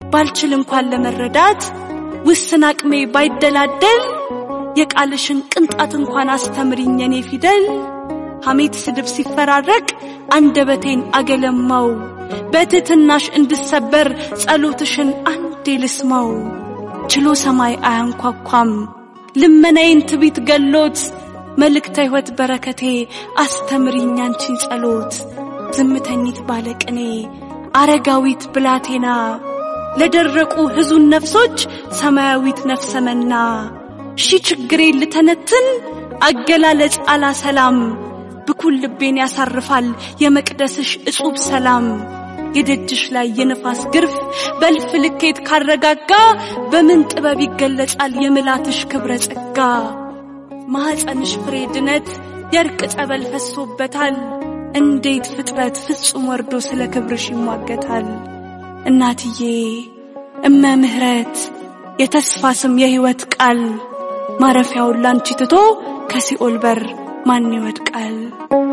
ባልችል እንኳን ለመረዳት ውስን አቅሜ ባይደላደል የቃልሽን ቅንጣት እንኳን አስተምሪኝ የኔ ፊደል ሐሜት ስድብ ሲፈራረቅ አንደበቴን አገለማው በትሕትናሽ እንድሰበር ጸሎትሽን አንዴ ልስማው ችሎ ሰማይ አያንኳኳም ልመናዬን ትቢት ገሎት መልእክተ ሕይወት በረከቴ አስተምሪኝ አንቺን ጸሎት ዝምተኝት ባለቅኔ አረጋዊት ብላቴና ለደረቁ ሕዙን ነፍሶች ሰማያዊት ነፍሰ መና ሺ ችግሬን ልተነትን አገላለጽ አላሰላም ብኩል ልቤን ያሳርፋል የመቅደስሽ እጹብ ሰላም የደጅሽ ላይ የነፋስ ግርፍ በልፍ ልኬት ካረጋጋ በምን ጥበብ ይገለጻል የምላትሽ ክብረ ጸጋ ማኅፀንሽ ፍሬ ድነት የእርቅ ጸበል ፈሶበታል እንዴት ፍጥረት ፍጹም ወርዶ ስለ ክብርሽ ይሟገታል እናትዬ እመ ምሕረት የተስፋ ስም የሕይወት ቃል ማረፊያውን ላንቺ ትቶ ከሲኦል በር ማን ይወድቃል?